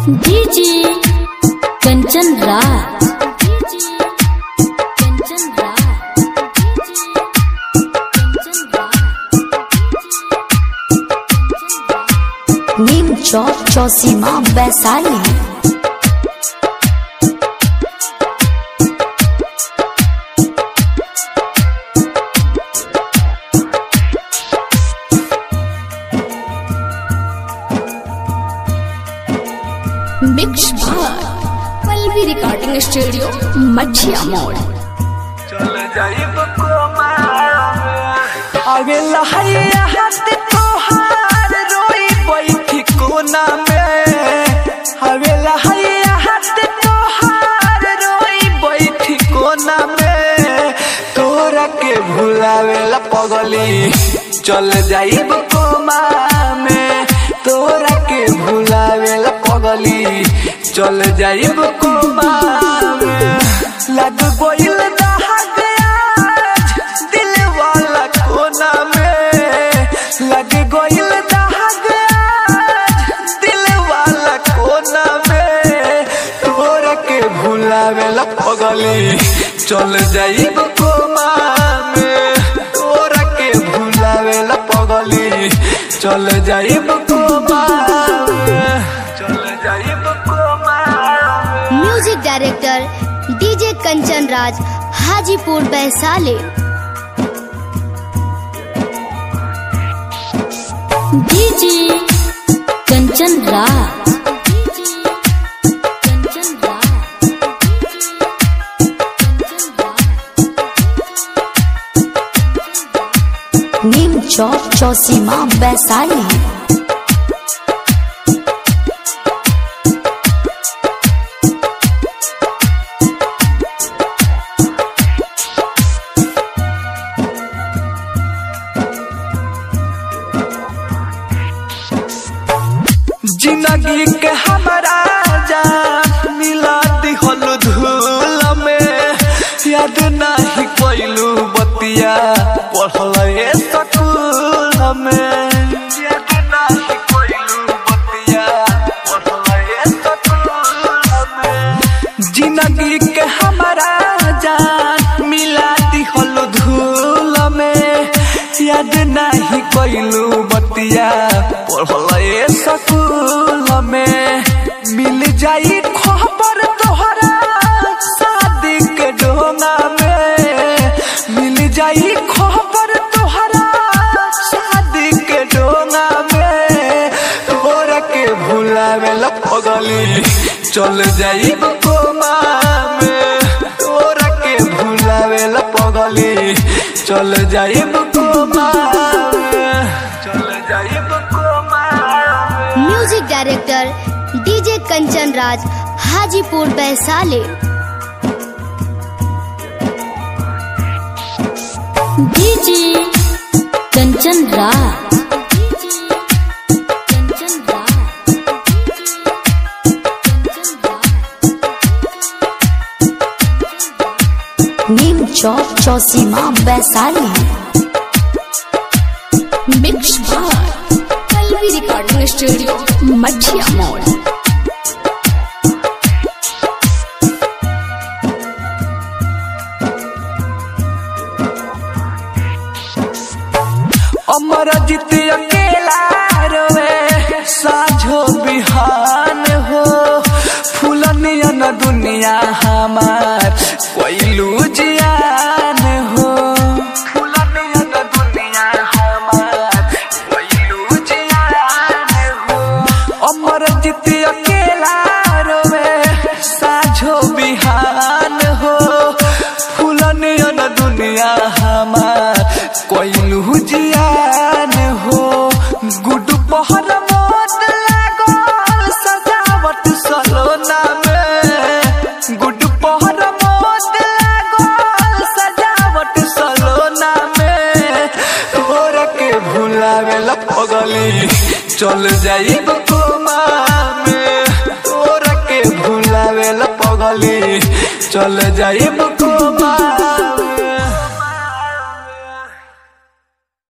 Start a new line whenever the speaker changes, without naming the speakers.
DJ Kanchan Raj Kanchan Raj
Neem Chowk Chausima Vaishali
mix भार Pallavi recording studio मठिया मोड़
चल जाइब आगे लहैया हाथ तोहार रोई बैठी कोना में आगे लहैया हाथ तोहार रोई बैठी कोना में तोरा के भुलावेला पगली चल जाइब कोमा में तोरा के भुलावेला पगली चल जाइब कोमा में लग गोइल दहक आज दिल वाला कोना में लग गोइल दहक आज दिल वाला कोना में तोरा के भुलावेला पगली चल जाइब कोमा में तोरा के भुलावेला पगली चल जाइब कोमा में चल जाइब कोमा में
music director DJ Kanchan Raj Hajipur Vaishali
DJ Kanchan Raj Kanchan Raj
Neem Chowk Chausima Vaishali
जिंदगी के हमारा जान मिला दिहल धूल में याद नहीं कोइलू बतिया पढ़ल ए स्कूल में याद नहीं कोइलू बतिया पढ़ल ए स्कूल में जिंदगी के हमारा जान मिला दिहल धूल में याद नहीं कोइलू बतिया पढ़ल ए स्कूल में मिल जाई खबर तोहरा शादी के डोंगा में मिल जाई खबर तोहरा शादी के डोंगा में तोरा के भुलावेला पगली चल जाई कोमा में तोरा के भुलावेला पगली चल जाई कोमा में चल जाई कोमा में
music director DJ Kanchan Raj Hajipur Vaishali
DJ Kanchan Raj Kanchan Raj
Neem Chowk Chausima Vaishali
mix भार पल्लवी रिकॉर्डिंग स्टूडियो मठिया मोड़
अमर जीत अकेला रोवे साझो बिहान हो फूलनियन दुनिया हमार कोइलू जियान हो फूलनियन दुनिया हमार कोइलू जियान हो अमर जीत अकेला रोवे साझो बिहान हो फूलनियन दुनिया हमार कोइलू जियान हो गुड पहर मोद लागल सजावट सलोना में गुड पहर मोद लागल सजावट सलोना में तोरा के भुलावेला पगली चल जाइब कोमा में तोरा के भुलावेला पगली चल जाइब कोमा